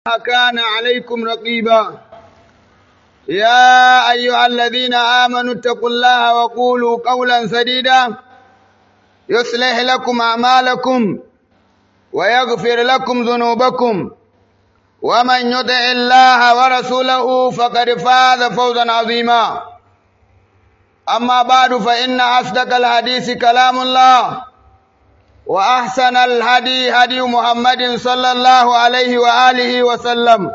كان عليكم رقيبا يا أيها الذين آمنوا اتقوا الله وقولوا قولا سديدا يصلح لكم أعمالكم ويغفر لكم ذنوبكم ومن يطع الله ورسوله فقد فاز فوزا عظيما أما بعد فإن أصدق الحديث كلام الله وأحسن الهدي هدي محمد صلى الله عليه وآله وسلم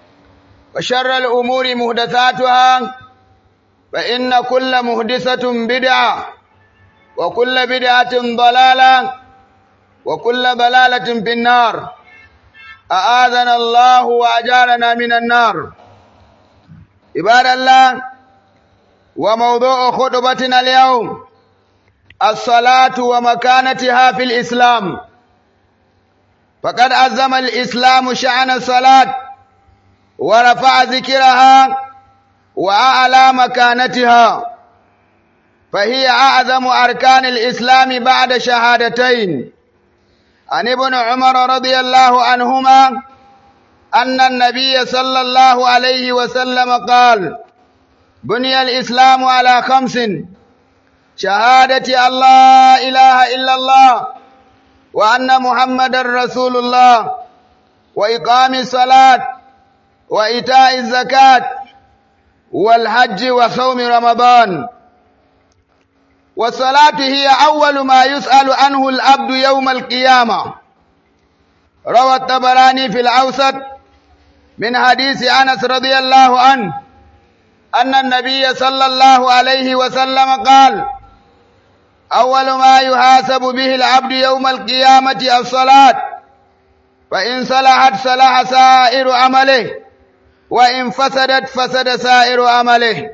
وشر الأمور مهدثاتها فإن كل مهدثة بدعة وكل بدعة ضلالة وكل ضلالة في النار أآذنا الله وأجارنا من النار عباد الله وموضوع خطبتنا اليوم الصلاة ومكانتها في الإسلام فقد عزم الإسلام شأن الصلاة ورفع ذكرها وأعلى مكانتها فهي أعظم أركان الإسلام بعد شهادتين عن ابن عمر رضي الله عنهما أن النبي صلى الله عليه وسلم قال بني الإسلام على خمس شهادة أن لا إله إلا الله وأن محمد رسول الله وإقام الصلاة وإيتاء الزكاة والحج وصوم رمضان والصلاة هي أول ما يسأل عنه العبد يوم القيامة روى الطبراني في الأوسط من حديث أنس رضي الله عنه أن النبي صلى الله عليه وسلم قال أول ما يحاسب به العبد يوم القيامة الصلاة فإن صلحت صلح سائر عمله وإن فسدت فسد سائر عمله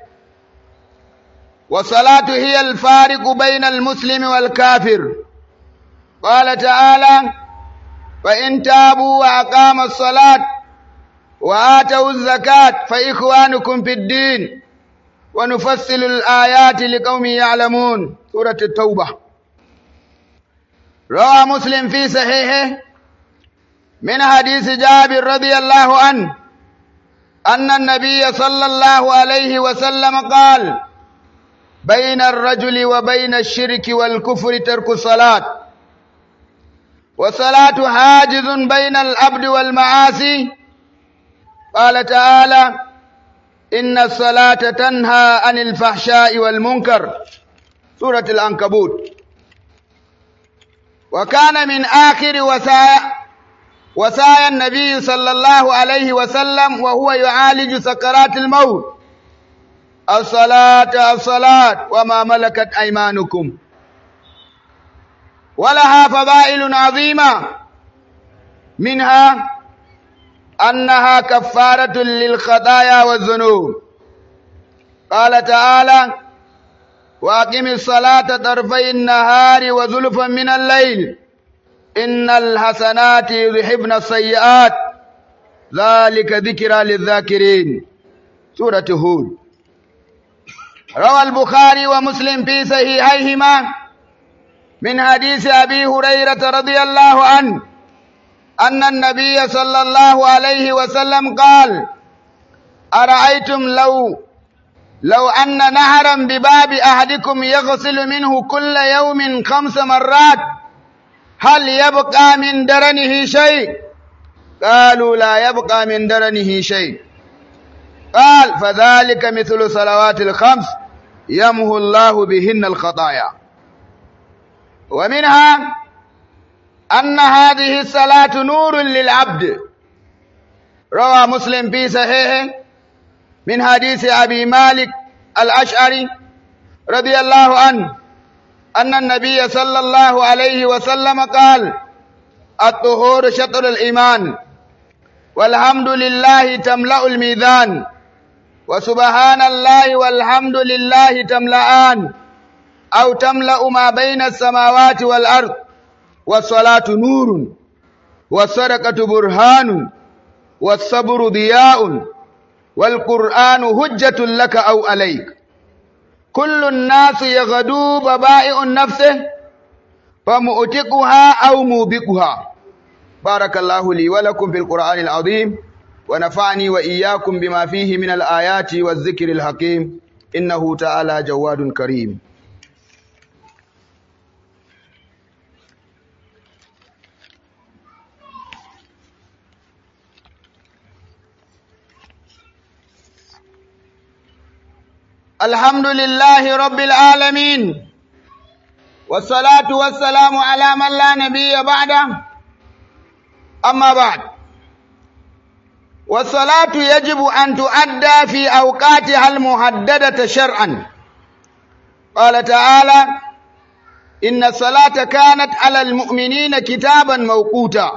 والصلاة هي الفارق بين المسلم والكافر قال تعالى فإن تابوا وأقاموا الصلاة وآتوا الزكاة فإخوانكم في الدين ونفصل الآيات لقوم يعلمون سورة التوبة روى مسلم في صحيحه من حديث جابر رضي الله عنه أن النبي صلى الله عليه وسلم قال بين الرجل وبين الشرك والكفر ترك الصلاة والصلاة حاجز بين العبد والمعاصي قال تعالى إن الصلاة تنهى عن الفحشاء والمنكر سورة العنكبوت وكان من آخر وسايا وسايا النبي صلى الله عليه وسلم وهو يعالج سكرات الموت الصلاة الصلاة وما ملكت أيمانكم ولها فضائل عظيمة منها أنها كفارة للخطايا والذنوب قال تعالى وأقم الصلاة طرفي النهار وزلفا من الليل إن الحسنات يذهبن السيئات ذلك ذكرى للذاكرين سورة هود روى البخاري ومسلم في صحيحيهما من حديث أبي هريرة رضي الله عنه أن النبي صلى الله عليه وسلم قال أرأيتم لو لو أن نهرا بباب أحدكم يغسل منه كل يوم خمس مرات هل يبقى من درنه شيء قالوا لا يبقى من درنه شيء قال فذلك مثل صلوات الخمس يمه الله بهن الخطايا ومنها أن هذه الصلاة نور للعبد روى مسلم في صحيحه من حديث أبي مالك الأشعري رضي الله عنه أن النبي صلى الله عليه وسلم قال الطهور شطر الإيمان والحمد لله تملأ الميزان وسبحان الله والحمد لله تملأان أو تملأ ما بين السماوات والأرض والصلاة نور والصدقة برهان والصبر ضياء والقرآن هجة لك أو عليك كل الناس يغدو ببائع نفسه فمؤتقها أو موبقها بارك الله لي ولكم في القرآن العظيم ونفعني وإياكم بما فيه من الآيات والذكر الحكيم إنه تعالى جواد كريم الحمد لله رب العالمين والصلاة والسلام على من لا نبي بعده أما بعد والصلاة يجب أن تؤدى في أوقاتها المحددة شرعا قال تعالى إن الصلاة كانت على المؤمنين كتابا موقوتا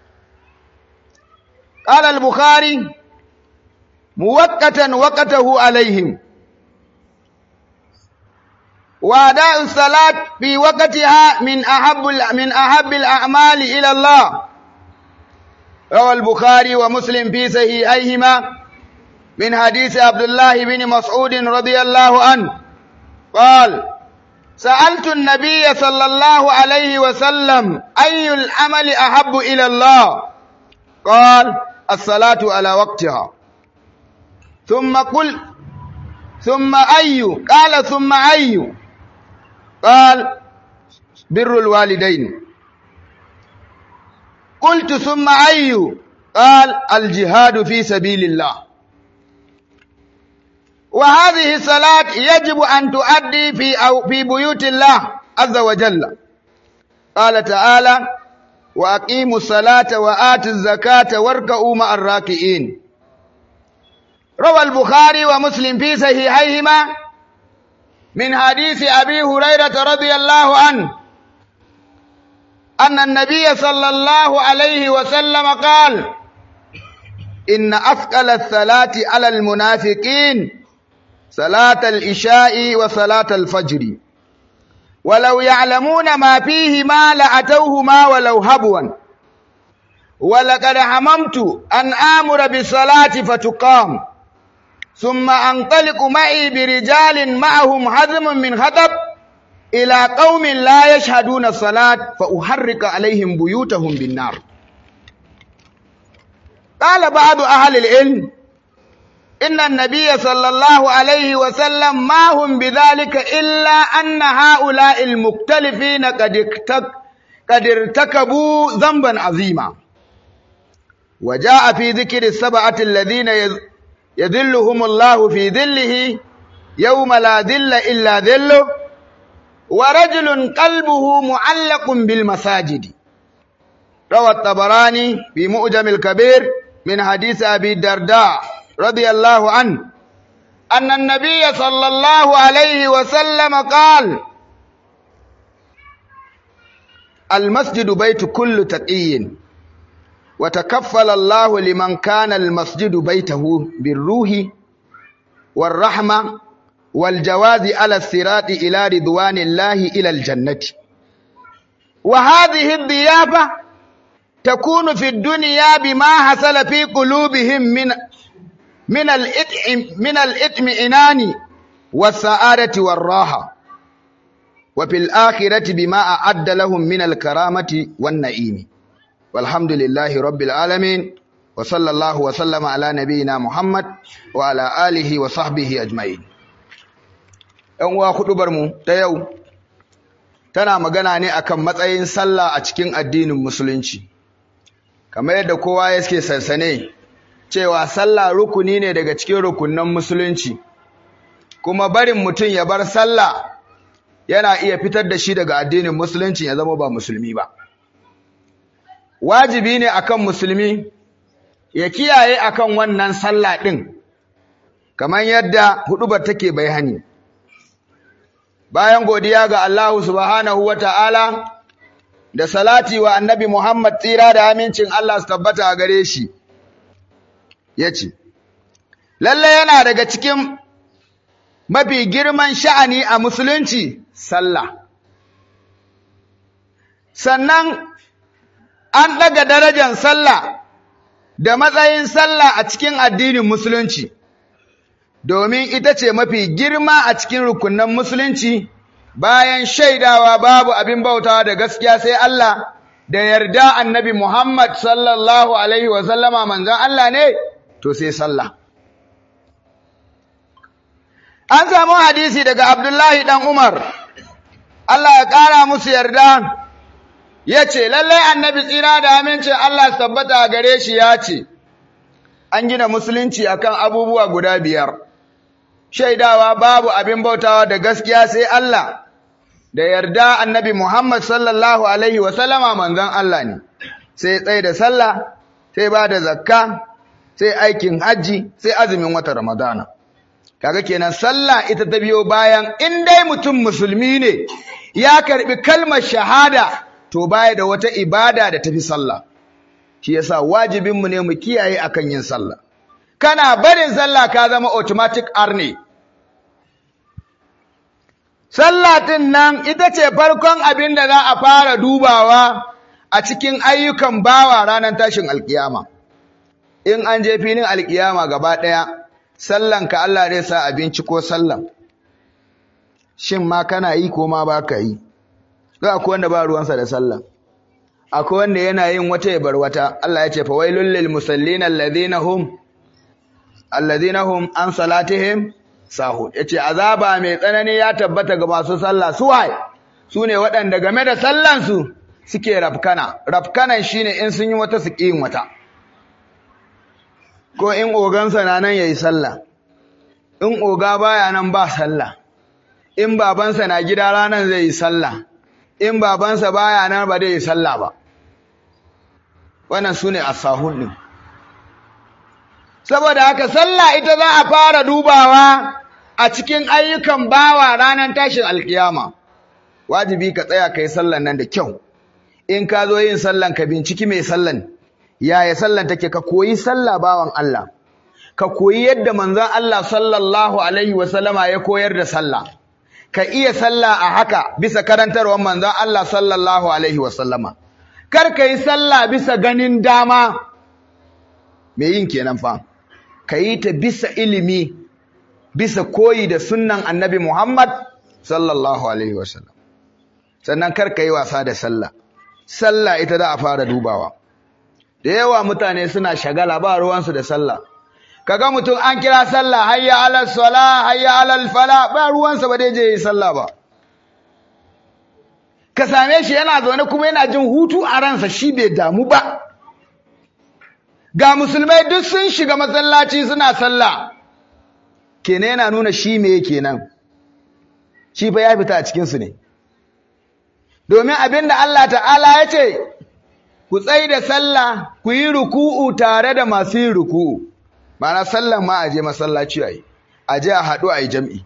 قال البخاري موقتا وقته عليهم وأداء الصلاة في وقتها من أحب من أحب الأعمال إلى الله روى البخاري ومسلم في صحيحيهما من حديث عبد الله بن مسعود رضي الله عنه قال سألت النبي صلى الله عليه وسلم أي العمل أحب إلى الله قال الصلاة على وقتها ثم قل ثم أي قال ثم أي قال بر الوالدين قلت ثم أي قال الجهاد في سبيل الله وهذه الصلاة يجب أن تؤدي في أو في بيوت الله عز وجل قال تعالى وأقيموا الصلاة وآتوا الزكاة واركعوا مع الراكعين روى البخاري ومسلم في صحيحيهما من حديث أبي هريرة رضي الله عنه أن النبي صلى الله عليه وسلم قال إن أثقل الصلاة على المنافقين صلاة العشاء وصلاة الفجر ولو يعلمون ما فيهما لأتوهما ولو هبوا ولقد هممت أن آمر بالصلاة فتقام ثم أنطلق معي برجال معهم حزم من خطب إلى قوم لا يشهدون الصلاة فأحرق عليهم بيوتهم بالنار قال بعض أهل العلم إن النبي صلى الله عليه وسلم ما هم بذلك إلا أن هؤلاء المختلفين قد قد ارتكبوا ذنبا عظيما وجاء في ذكر السبعة الذين يذلهم الله في ذله يوم لا ذل إلا ذله ورجل قلبه معلق بالمساجد روى الطبراني في مؤجم الكبير من حديث أبي الدرداء رضي الله عنه أن النبي صلى الله عليه وسلم قال المسجد بيت كل تقي وتكفل الله لمن كان المسجد بيته بالروح والرحمة والجواز على الصراط إلى رضوان الله إلى الجنة وهذه الضيافة تكون في الدنيا بما حصل في قلوبهم من من الإطعم من الإطمئنان والسعادة والراحة وفي الآخرة بما أعد لهم من الكرامة والنعيم والحمد لله رب العالمين وصلى الله وسلم على نبينا محمد وعلى آله وصحبه أجمعين ‘yan uwa mu ta yau tana magana ne akan matsayin sallah a cikin addinin musulunci kamar yadda kowa yake sansane cewa sallah rukuni ne daga cikin rukunan musulunci kuma barin mutum ya bar sallah yana iya fitar da shi daga addinin musulunci ya zama ba musulmi ba wajibi ne akan musulmi ya kiyaye akan wannan sallah din kamar yadda hudubar take bayani bayan godiya ga Allah subhanahu wata'ala da salati wa annabi Muhammad tsira da amincin Allah su tabbata a gare shi yace lalle yana daga cikin mafi girman sha'ani a musulunci sallah sannan an daga darajar sallah da matsayin sallah a cikin addinin musulunci domin ita ce mafi girma a cikin rukunan musulunci bayan shaidawa babu abin bautawa da gaskiya sai Allah da yarda annabi Muhammad sallallahu alaihi wasallama manzon Allah ne to sai sallah an samu hadisi daga abdullahi dan umar Allah ya ƙara musu yarda ya ce lallai annabi tsira da amincin Allah tabbata gare shi ya ce an gina musulunci akan abubuwa guda biyar shaidawa babu abin bautawa da gaskiya sai Allah da yarda annabi Muhammad sallallahu alaihi wasallama manzon Allah ne sai tsaye da sallah sai ba da zakka sai aikin hajji sai azumin wata ramadana kaga kenan sallah ita ta biyo bayan in dai mutum musulmi ne ya karbi kalmar shahada to baya da wata ibada da tafi sallah shi yasa wajibin mu ne mu kiyaye akan yin sallah kana barin sallah ka zama automatic arne sallah din nan ita ce farkon abin da za a fara dubawa a cikin ayyukan bawa ranar tashin alkiyama in an je filin alkiyama gaba ɗaya sallan ka Allah zai sa abinci ko sallan shin ma kana yi ko ma ba ka yi za akwai wanda ba ruwansa da sallan akwai wanda yana yin wata ya bar wata Allah ya ce fa wailul lil musallin alladhina hum alladhina hum an salatihim sahun yace azaba mai tsanani ya tabbata ga masu sallah su waye sune waɗanda game da sallan su suke rafkana rafkanan shine in sun yi wata su yin wata ko in ogansa na nan yayi sallah in oga baya nan ba sallah in babansa na gida ranan zai yi sallah in babansa baya nan ba zai yi sallah ba wannan sune asahun din saboda haka sallah ita za a fara dubawa a cikin ayyukan bawa ranar tashin alkiyama wajibi ka tsaya kai sallan nan da kyau in ka zo yin sallan ka binciki mai sallan yaya sallan take ka koyi sallah bawan Allah ka koyi yadda manzon Allah sallallahu alaihi wasallama ya koyar da sallah ka iya sallah a haka bisa karantarwar manzon Allah sallallahu alaihi wasallama kar ka yi sallah bisa ganin dama me yin kenan fa ka yi ta bisa ilimi bisa koyi da sunnan annabi Muhammad sallallahu alaihi wasallam sannan kar ka yi wasa da sallah sallah ita za a fara dubawa da yawa mutane suna shagala ba ruwansu da sallah kaga mutum an kira sallah hayya alal sala hayya alal fala ba ruwansa ba dai je yi sallah ba ka same shi yana zaune kuma yana jin hutu a ransa shi bai damu ba ga musulmai duk sun shiga masallaci suna sallah kenan yana nuna shi me kenan shi fa ya fita a cikin su ne domin abinda Allah ta'ala ya ce ku tsai da sallah ku yi ruku'u tare da masu yin ruku'u ma'ana sallan ma a je masallaci a yi a je a haɗu a yi jam'i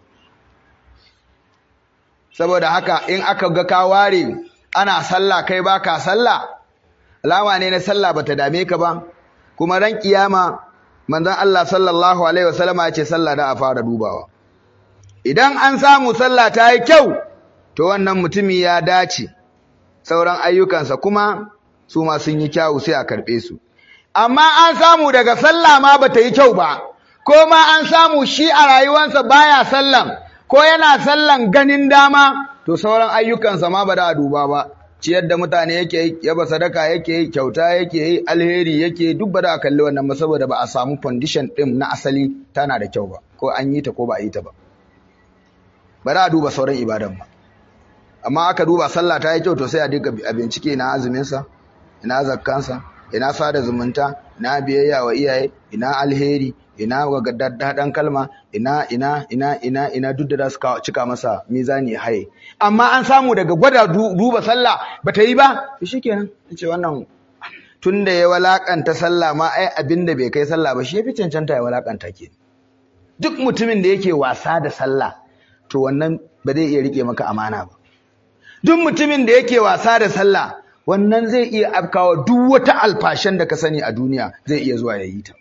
saboda haka in aka ga ka ware ana sallah kai baka sallah alama ne na sallah bata dame ka ba kuma ran kiyama manzon Allah sallallahu alaihi wasallama ya ce sallah da a fara dubawa idan an samu sallah ta yi kyau to wannan mutumi ya dace sauran ayyukansa kuma su ma sun yi kyau sai a karɓe su amma an samu daga sallah ma bata yi kyau ba ko ma an samu shi a rayuwarsa baya sallan ko yana sallan ganin dama to sauran ayyukansa ma ba da duba ba ciyar da mutane yake yi yaba sadaka yake yi kyauta yake yi alheri yake duk ba da kalli wannan ba saboda ba a samu condition din na asali tana da kyau ba ko an yi ta ko ba a yi ta ba ba da duba sauran ibadan ba amma aka duba sallah ta yi kyau to sai a dinga a bincike ina azumin sa ina zakkansa ina sada zumunta ina biyayya wa iyaye ina alheri ina daddaɗan kalma ina ina ina ina ina duk da za su cika masa mizani haye amma an samu daga gwada duba sallah bata yi ba shikenan yace wannan tunda ya walakanta sallah ma ai abinda bai kai sallah ba shi yafi cancanta ya walakanta ke duk mutumin da yake wasa da sallah to wannan ba zai iya rike maka amana ba duk mutumin da yake wasa da sallah wannan zai iya afkawa duk wata alfashan da ka sani a duniya zai iya zuwa ya yi ta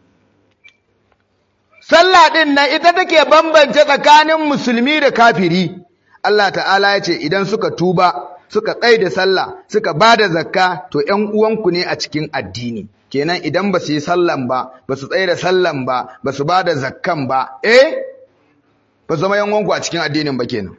Sallah ɗin nan ita take bambance tsakanin musulmi da kafiri. Allah ta'ala ya ce idan suka tuba, suka tsaye da sallah, suka ba da zakka, to ‘yan uwanku ne a cikin addini. Kenan idan ba su yi sallan ba, ba su tsaye da sallan ba, ba su ba da zakkan ba, eh, ba zama ‘yan uwanku a cikin addinin ba kenan.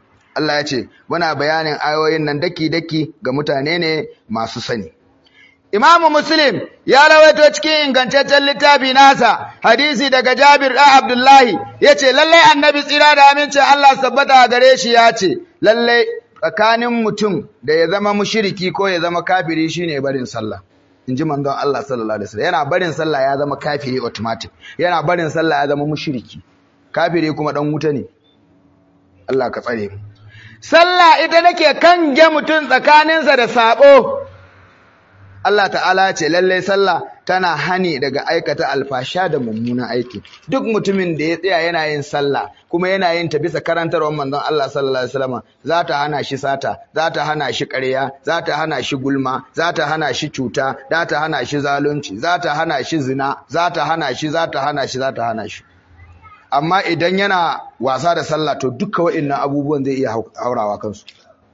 Allah ya ce, muna bayanin ayoyin nan daki-daki ga mutane ne masu sani. Imamu Muslim ya rawaito cikin ingantaccen littafi nasa hadisi daga Jabir ɗan Abdullahi ya ce lallai annabi tsira da amincin Allah sabbata a gare shi ya ce lallai tsakanin mutum da ya zama mushiriki ko ya zama kafiri shine barin sallah in ji manzon Allah sallallahu alaihi wasallam yana barin sallah ya zama kafiri automatic yana barin sallah ya zama mushiriki kafiri kuma dan wuta ne Allah ka tsare mu sallah ita nake kange mutum tsakaninsa da sabo Allah ta'ala ce lallai sallah tana hani daga aikata alfasha da mummunan aiki duk mutumin da ya tsaya yana yin sallah kuma yana yin ta bisa karantarwar manzon Allah sallallahu alaihi wasallam za ta hana shi sata za ta hana shi ƙarya za ta hana shi gulma za ta hana shi cuta za ta hana shi zalunci za ta hana shi zina za ta hana shi za ta hana shi za ta hana shi amma idan yana wasa da sallah to duka wa'annan abubuwan zai iya haurawa kansu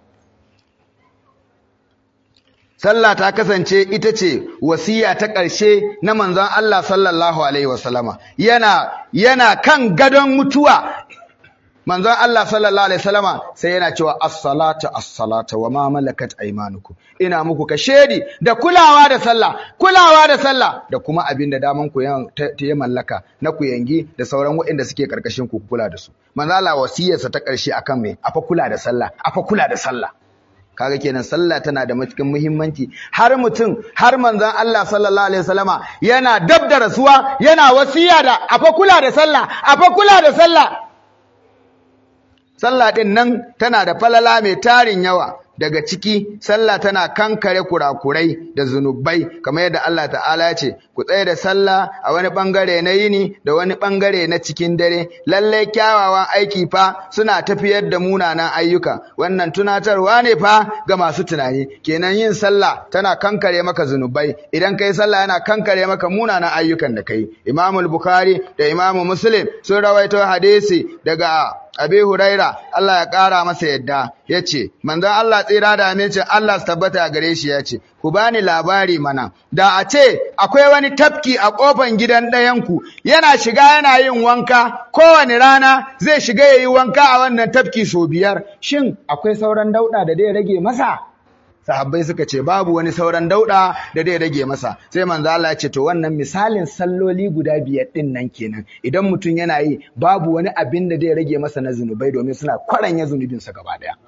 sallah ta kasance ita ce wasiya ta ƙarshe na manzon Allah sallallahu alaihi wasallama yana yana kan gadon mutuwa manzon Allah sallallahu alaihi wasallama sai yana cewa as-salatu as-salatu wa ma malakat aymanukum ina muku kashedi da kulawa da sallah kulawa da sallah da kuma abin da daman ku ya mallaka na ku yangi da sauran waɗanda suke karkashin ku kula da su manzon Allah wasiyarsa ta ƙarshe akan me afa kula da sallah afa kula da sallah kaga kenan sallah tana da matukin muhimmanci har mutum har manzon Allah sallallahu alaihi wasallama yana dab da rasuwa yana wasiya da afa kula da sallah afa kula da sallah sallah din nan tana da falala mai tarin yawa daga ciki sallah tana kankare kurakurai da zunubai kamar yadda Allah ta'ala ya ce ku tsaye da sallah a wani bangare na yini da wani bangare na cikin dare lallai kyawawan aiki fa suna tafiyar da munanan ayyuka wannan tunatarwa ne fa ga masu tunani kenan yin sallah tana kankare maka zunubai idan kai sallah yana kankare maka munanan ayyukan da kai Imamul Bukhari da Imamu Muslim sun rawaito hadisi daga Abi Huraira Allah ya ƙara masa yadda ya ce, Manzon Allah tsira da amincin Allah su tabbata gare shi ya ce, Ku bani labari mana, da a ce akwai wani tafki a ƙofan gidan ɗayanku, yana shiga yana yin wanka, kowane rana zai shiga ya yi wanka a wannan tafki sau biyar, shin akwai sauran dauɗa da zai rage masa? sahabbai suka ce babu wani sauran dauda da zai rage masa sai manzo Allah ya ce to wannan misalin salloli guda biyar din nan kenan idan mutum yana yi babu wani abin da zai rage masa na zunubai domin suna kwaranya zunubin sa gaba daya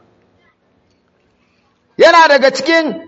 yana daga cikin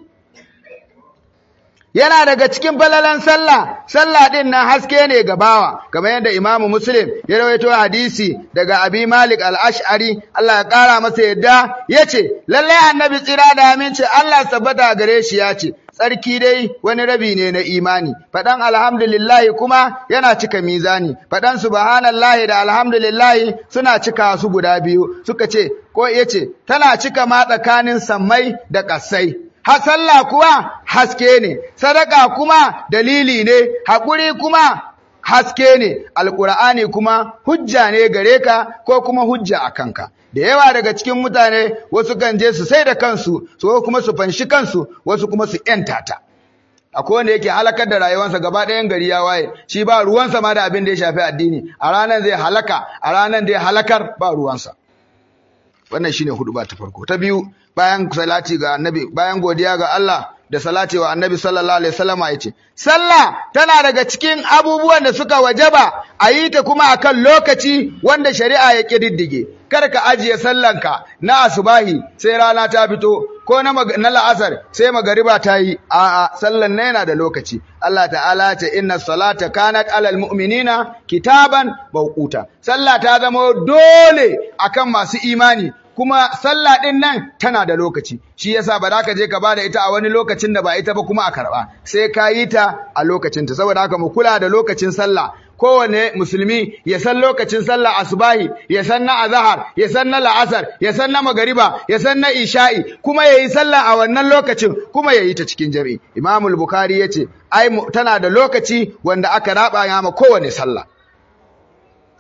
yana daga cikin falalan sallah sallah din nan haske ne ga bawa kamar yadda imamu muslim ya rawaito hadisi daga abi malik al-ash'ari Allah ya kara masa yadda yace lallai annabi tsira da aminci Allah tabbata gare shi yace tsarki dai wani rabi ne na imani faɗan alhamdulillahi kuma yana cika mizani faɗan subhanallahi da alhamdulillahi suna cika su guda biyu suka ce ko yace tana cika ma tsakanin sammai da ƙasai sallah kuwa haske ne, sadaka kuma dalili ne, haƙuri kuma haske ne, alƙur'ani kuma hujja ne gare ka ko kuma hujja a kanka. Da yawa daga cikin mutane wasu kan je su sai da kansu, su kuma su fanshi kansu, wasu kuma su ‘yanta ta. Akwai wanda yake halakar da rayuwarsa gaba ɗayan gari ya waye, shi ba ruwansa ma da abin da ya shafi addini, a ranar zai halaka, a ranar zai halakar ba ruwansa. Wannan shine hudu ba ta farko. Ta biyu, bayan salati ga annabi bayan godiya ga Allah da salati wa annabi sallallahu alaihi wasallama yace sallah tana daga cikin abubuwan da suka wajaba a yi ta kuma akan lokaci wanda shari'a ya kididdige kar ka ajiye sallanka na asubahi sai rana ta fito ko na na la'asar sai magariba ta yi a'a sallan na yana da lokaci Allah ta'ala ce inna salata kanat alal mu'minina kitaban mawquta sallah ta zama dole akan masu imani kuma sallah ɗin nan tana da lokaci shi yasa ba za ka je ka ba da ita a wani lokacin da ba ita ba kuma a karɓa sai ka yi ta a lokacinta saboda haka mu kula da lokacin sallah kowane musulmi ya san lokacin sallah asubahi ya san na azahar ya san na la'asar ya san na magariba ya san na isha'i kuma ya yi sallah a wannan lokacin kuma ya yi ta cikin jami'i imamul bukhari ya ce ai tana da lokaci wanda aka raba ya ma kowane sallah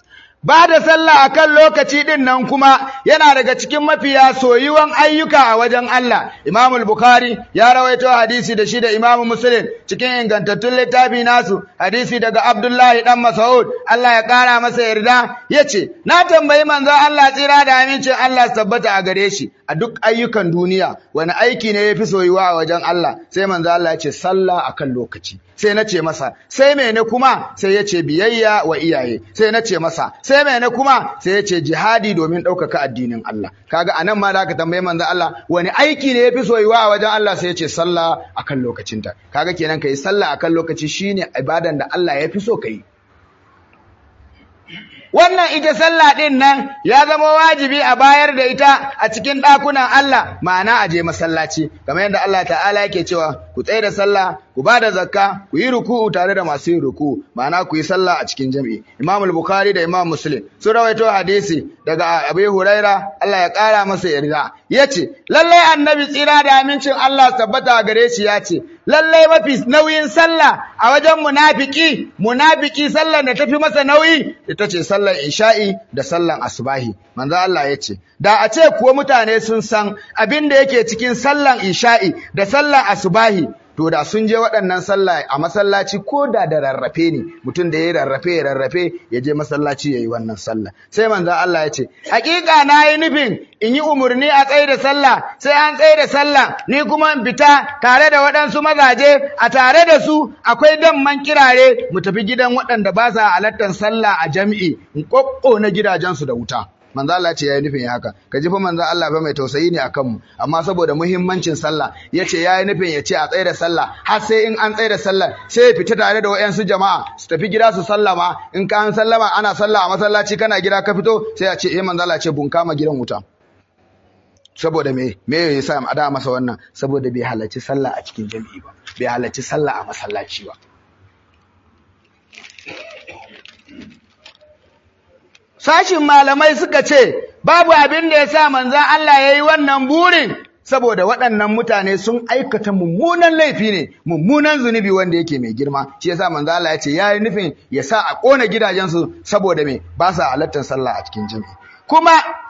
ba da sallah akan lokaci din nan kuma yana daga cikin mafiya soyuwan ayyuka a wajen Allah Imam al-Bukhari ya rawaito hadisi da shi da Imam Muslim cikin ingantattun littafi nasu hadisi daga Abdullahi dan Mas'ud Allah ya kara masa yarda yace na tambayi manzon Allah tsira da amincin Allah tabbata a gare shi a duk ayyukan duniya wani aiki ne yafi soyuwa a wajen Allah sai manzon Allah ya ce sallah akan lokaci sai na ce masa sai mene kuma sai ya ce biyayya wa iyaye sai na ce masa sai mene kuma sai ya ce jihadi domin ɗaukaka addinin Allah kaga anan ma da aka tambaye manzo Allah wani aiki ne yafi soyuwa a wajen Allah sai ya ce sallah akan lokacinta kaga kenan kai sallah akan lokaci shine ibadan da Allah ya fi so kai wannan ita sallah din nan ya zama wajibi a bayar da ita a cikin ɗakunan Allah ma'ana a je masallaci kamar yadda Allah ta'ala yake cewa ku tsaye da sallah ku ba da zakka ku yi ruku'u tare da masu yin ruku'u ma'ana ku yi sallah a cikin jami'i Imam al-Bukhari da Imam Muslim sun rawaito hadisi daga Abu Huraira Allah ya kara masa yarda yace lallai annabi tsira da amincin Allah tabbata gare shi yace lallai mafi nauyin sallah a wajen munafiki munafiki sallar da tafi masa nauyi ita ce sallar isha'i da sallar asubahi manzo Allah yace da a ce kuwa mutane sun san abin da yake cikin sallar isha'i da sallar asubahi to da sun je waɗannan sallah a masallaci ko da da rarrafe ne mutum da ya rarrafe ya rarrafe ya je masallaci ya yi wannan sallah sai manzon Allah ya ce hakika na yi nufin in yi umarni a tsaye da sallah sai an tsaye da sallah ni kuma in fita tare da waɗansu mazaje a tare da su akwai damman kirare mu tafi gidan waɗanda ba sa halartar sallah a jam'i in ƙoƙƙo na gidajensu da wuta manzo Allah ce yayi nufin haka ka ji fa manzo Allah ba mai tausayi ne akan mu amma saboda muhimmancin sallah yace yayi nufin ya ce a tsaye da sallah har sai in an tsaye da sallah sai ya fita tare da wayansu jama'a su tafi gida su sallama in ka an sallama ana sallah a masallaci kana gida ka fito sai a ce eh manzo Allah ce bun kama gidan wuta saboda me me yasa a da masa wannan saboda bai halarci sallah a cikin jami'i ba bai halarci sallah a masallaci ba sashin malamai suka ce babu abin da ya sa manzan Allah ya yi wannan burin saboda waɗannan mutane sun aikata mummunan laifi ne mummunan zunubi wanda yake mai girma shi yasa manzan Allah ya ce ya yi nufin ya sa a ƙona gidajensu saboda me ba sa halartar sallah a cikin jami'i kuma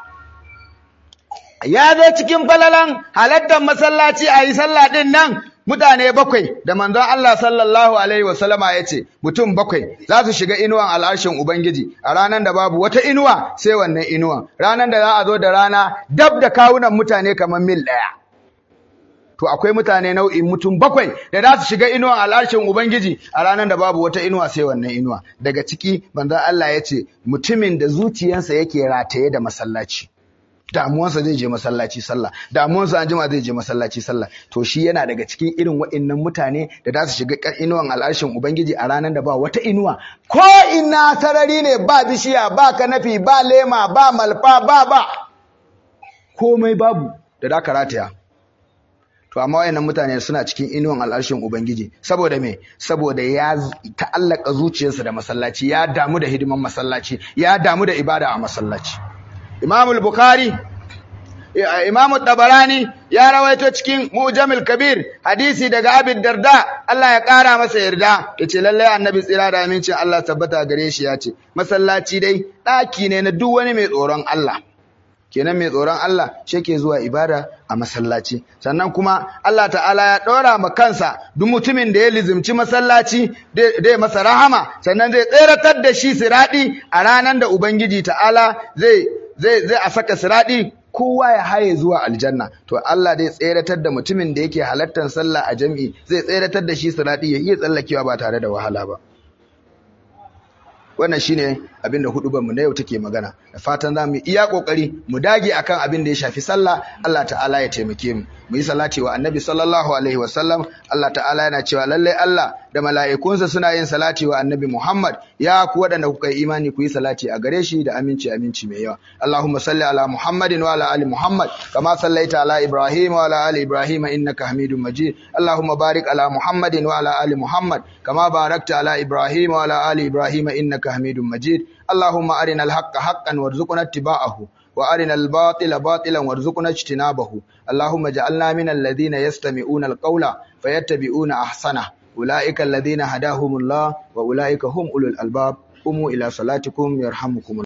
ya zo cikin falalan halartar masallaci a yi sallah ɗin nan mutane bakwai da manzon Allah sallallahu alaihi wasallama ya ce mutum bakwai za su shiga inuwan al'arshin Ubangiji a ranar da babu wata inuwa sai wannan inuwan ranar da za a zo da rana dab da kawunan mutane kamar mil ɗaya to akwai mutane nau'in mutum bakwai da za su shiga inuwan al'arshin Ubangiji a ranar da babu wata inuwa sai wannan inuwa daga ciki manzon Allah ya ce mutumin da zuciyarsa yake rataye da masallaci damuwansa zai je masallaci sallah damuwansa an jima zai je masallaci sallah to shi yana daga cikin irin waɗannan mutane da za su shiga inuwan al'arshin ubangiji a ranar da ba wata inuwa ko ina sarari ne ba bishiya ba kanafi ba lema ba malfa ba ba komai babu da da ka rataya to amma wayannan mutane suna cikin inuwan al'arshin ubangiji saboda me saboda ya ta'allaka zuciyarsa da masallaci ya damu da hidiman masallaci ya damu da ibada a masallaci Imam al-Bukhari Imam Tabarani ya rawaito cikin Mujamil Kabir hadisi daga Abi Darda Allah ya kara masa yarda yace lallai Annabi tsira da amincin Allah tabbata gare shi yace masallaci dai daki ne na duk wani mai tsoron Allah kenan mai tsoron Allah shi ke zuwa ibada a masallaci sannan kuma Allah ta'ala ya ɗora ma kansa duk mutumin da ya lizimci masallaci dai masa rahama sannan zai tseratar da shi siradi a ranar da Ubangiji ta'ala zai zai zai a saka siradi kowa ya haye zuwa aljanna to Allah zai tseratar da mutumin da yake halartar sallah a jami'i zai tseratar da shi siradi ya iya tsallakewa ba tare da wahala ba wannan shine abinda hudubar mu na yau take magana da fatan zamu iya kokari mu dage akan abin da ya shafi sallah Allah ta'ala ya taimake mu mu yi salati wa annabi sallallahu alaihi wasallam Allah ta'ala yana cewa lalle Allah da mala'ikunsa suna yin salati wa annabi Muhammad ya ku waɗanda kuka yi imani ku yi salati a gare shi da aminci aminci mai yawa Allahumma salli ala Muhammadin wa ala ali Muhammad kama sallaita ala Ibrahim wa ala ali Ibrahim innaka Hamidum Majid Allahumma barik ala Muhammadin wa ala ali Muhammad kama barakta ala Ibrahim wa ala ali Ibrahim innaka Hamidum Majid Allahumma arina al-haqqa haqqan warzuqna ittiba'ahu وأرنا الباطل باطلا وارزقنا اجتنابه اللهم اجعلنا من الذين يستمعون القول فيتبعون أحسنه أولئك الذين هداهم الله وأولئك هم أولو الألباب قوموا إلى صلاتكم يرحمكم الله